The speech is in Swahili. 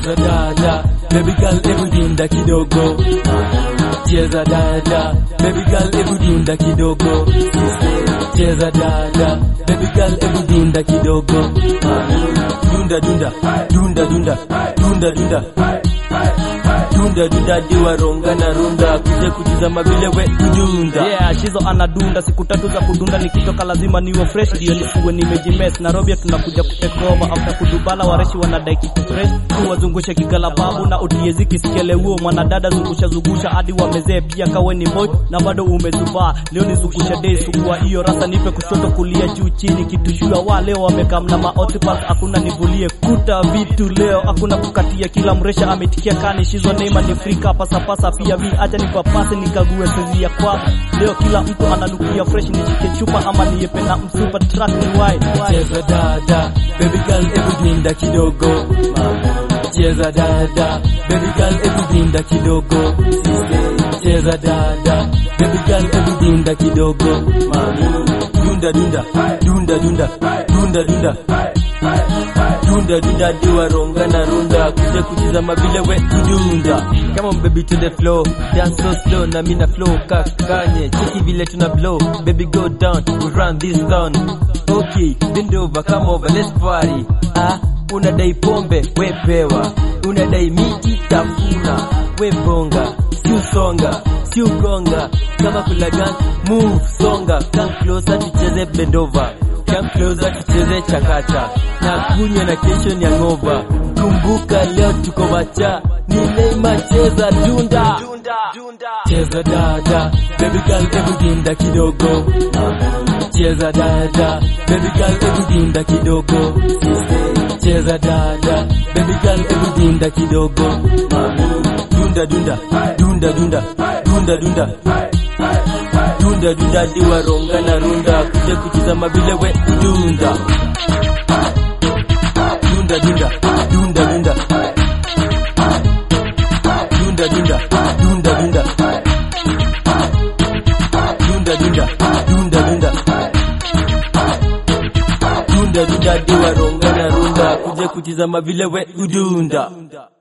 cheza dada baby girl hebu dunda kidogo cheza dada baby girl hebu dunda kidogo cheza dada baby girl hebu dunda kidogo dunda dunda dunda dunda dunda dunda dunda dunda diwa ronga na runda kuje kutizama vile we kudunda yeah shizo anadunda siku tatu za kudunda nikitoka lazima niwe fresh ndio nisiwe nimejimes Nairobi tunakuja kutekova after kudubala wareshi wanadai kitu fresh tu wazungushe kigala babu na utiezi kisikele huo mwanadada zungusha zungusha hadi wamezee pia kawe ni boy na bado umezubaa leo nizungusha day sukua hiyo rasa nipe kushoto kulia juu chini kitushua wa leo wamekamna maotipas hakuna nivulie kuta vitu leo hakuna kukatia kila mresha ametikia kani shizo neima ni frika pasapasa pia vi acha nipapase nikague sezi ya kwa leo kila mtu analukia fresh nishike chupa ama niepe na msupa track ni wide cheza dada baby girl hebu dunda kidogo cheza dada baby girl hebu dunda kidogo cheza dada baby girl hebu dunda kidogo dunda dunda dunda dunda dunda dunda dunda dunda diwa ronga na runda kuja kutizama vile we kudunda Come on baby to the flow dance so slow na mina flow kakanye cheki vile tuna blow baby go down we run this town okay bend over come over let's party ah unadai pombe we pewa unadai miti tafuna we bonga si usonga si ugonga kama kulagan move songa come closer tucheze bend over come closer tucheze chakacha na kunywa na kesho ni angova kumbuka leo tuko macha ni Neymar cheza dunda cheza dada baby girl hebu dunda kidogo cheza dada baby girl hebu dunda kidogo cheza dada baby girl hebu dunda kidogo dunda dunda dunda dunda dunda dunda dunda dunda diwa ronga na runda kuja kutizama vile we dunda dunda dunda dunda dunda dunda dunda dunda dunda dunda dunda dunda dunda dunda dunda diwa ronga na runda kuja kutizama vile we udunda